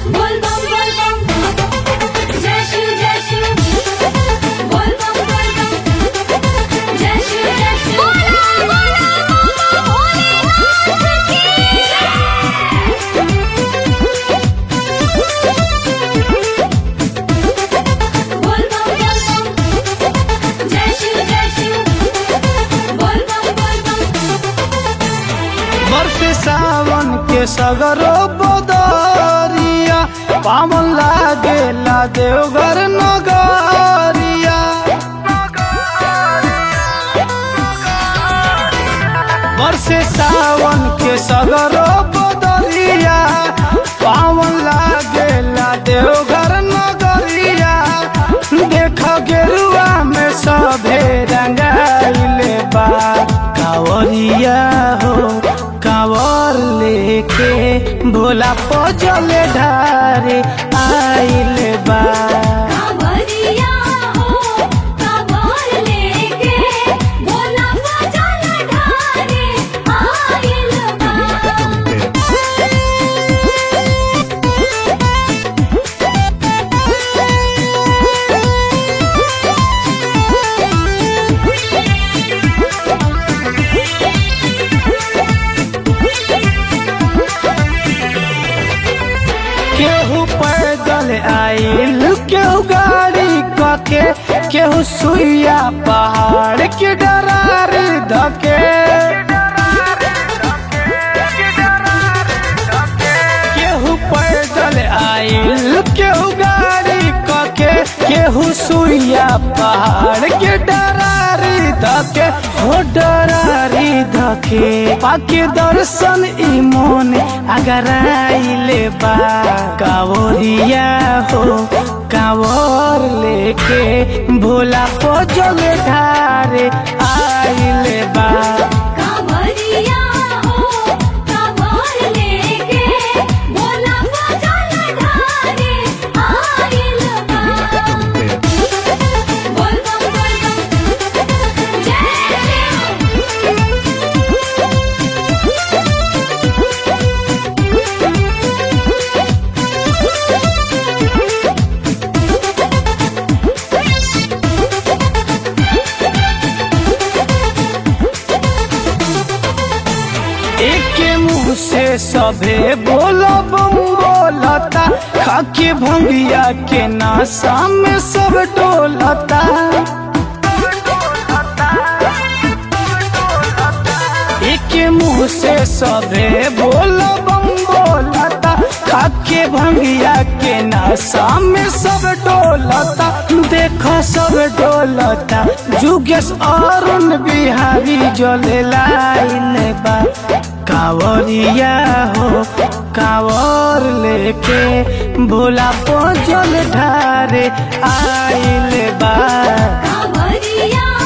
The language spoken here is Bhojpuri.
बोल बम बोल बम जय शिव जय शिव बोल बम बोल बम जय शिव जय शिव बोला बोला भोलेनाथ की बोल बम बोल बम जय शिव जय शिव बोल बम बोल बम वर्ष सावन के सगरो बदरिया पावन लागेला देवघर नगरिया वर्ष सावन के सगरो बदरिया पावन लागेला देवघर नगरिया देख गेरुआ में सभे रंगाइले बा कावरिया हो कावर लेके भोला पजल ढारे आइले बा कांवरिया हो कांवर लेके भोला बजल ढारे आइल बा केहू पैदल आइल केहू गाड़ी कके केहू सुइया पहाड़ के डरार धके केहू पैदल आइल केहू गाड़ी कके केहू सुइया पहाड़ के डरारी धके हो डरारी धके पाके दर्शन ई मोन अगर आइले बा कावरिया हो कावर लेके भोला पजल ढारे आइले बा कांवरिया हो कांवर लेके भोला बजल ढारे आइल बा बोल बम बोल बम जय एक मुंह से सभे बोलो बम बोलता खाके भंगिया के नासा में सब डोलता एक मुंह से सभे बोलो बम बोलता खाके भंगिया के नासा में सब डोलता देखो सब डोलता जुगेश अरुण बिहारी जले लाइन बा कावरिया हो कावर लेके भोला पजल ढारे आइल बा कांवरिया